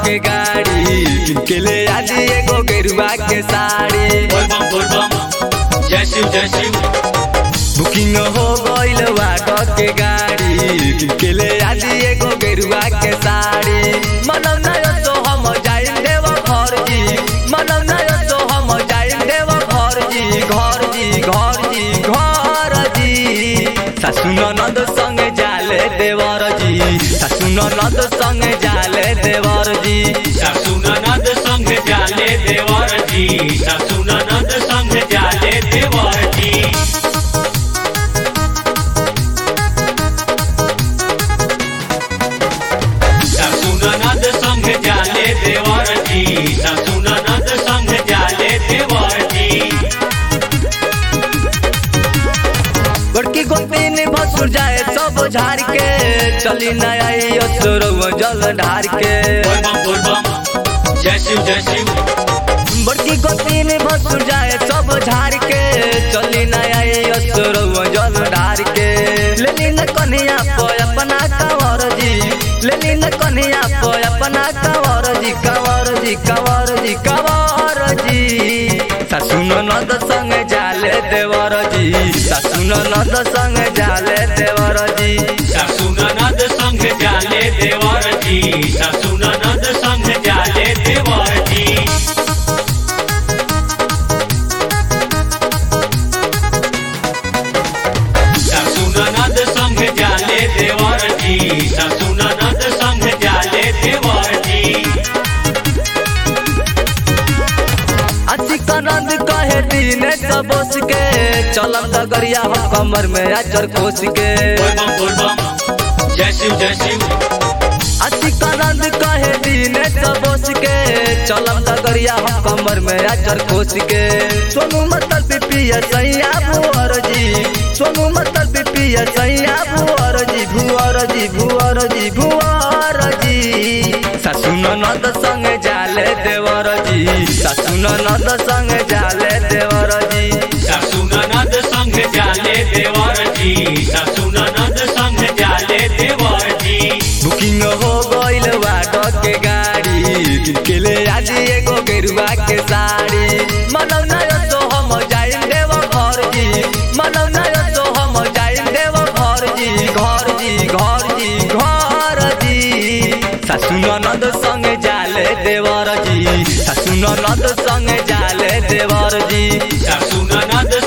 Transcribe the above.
के गाड़ी किनके ले आज एगो गेरुआ के साड़ी बोल बम बोल बम जय शिव जय शिव बुकिंग हो गइल वाट के गाड़ी किनके ले आज एगो गेरुआ के साड़ी मनम ना तो हम जाइन देव घर जी मनम ना तो हम जाइन देव घर जी घर जी घर जी घर जी सासु ननद संग जाले देवर जी सासु ननद संग जाले देवर जी सासू ननद संग जाले देवर जी सासू ननद संग जाले देवर जी सासू ननद संग जाले देवर जी सासू ननद संग जाले देवर जी बड़की गोपी ने भसुर जाए सब झाड़ के चली न आई असुरव जल ढार के बोल बम बोल बम जय शिव जय शिव बड़की गोपी ने भसुर जाए सब झाड़ के चली न आई असुरव जल ढार के लेली न कन्हैया को अपना कंवर जी लेली न कन्हैया को अपना कंवर जी कंवर जी कंवर जी कंवर जी सासु ननद संग जाले देवर जी सासु ननद संग जाले देवर जी सासू ननद संग जाले देवर जी सासू ननद संग जाले देवर जी सासू ननद संग जाले देवर जी सासू ननद संग जाले देवर जी अतिकनंद कहे दीने सबोस के चलम दगरिया हम कमर में अचर कोस के बोल बम बोल बम जय शिव जय शिव अतिकनंद कहे दीने सबोस के चलम दगरिया हम कमर में अचर कोस के सोनू मतल पिपिया सैया भुअर जी सोनू मतल पिपिया सैया भुअर जी भुअर जी भुअर जी भुअर जी सासु ननद संग जाले देवर जी सासु ननद संग जाले देवर जी सासू ननद संग जाले देवर जी सासू ननद संग जाले देवर जी बुकिंग हो गइल वाट के गाड़ी के ले आज एगो गेरुआ के साड़ी मनौ ना तो हम जाइन देव घर जी मनौ ना तो हम जाइन देव घर जी घर जी घर जी घर जी सासु ननद संग जाले देवर जी सासु ननद संग जाले देवर जी सासू ननद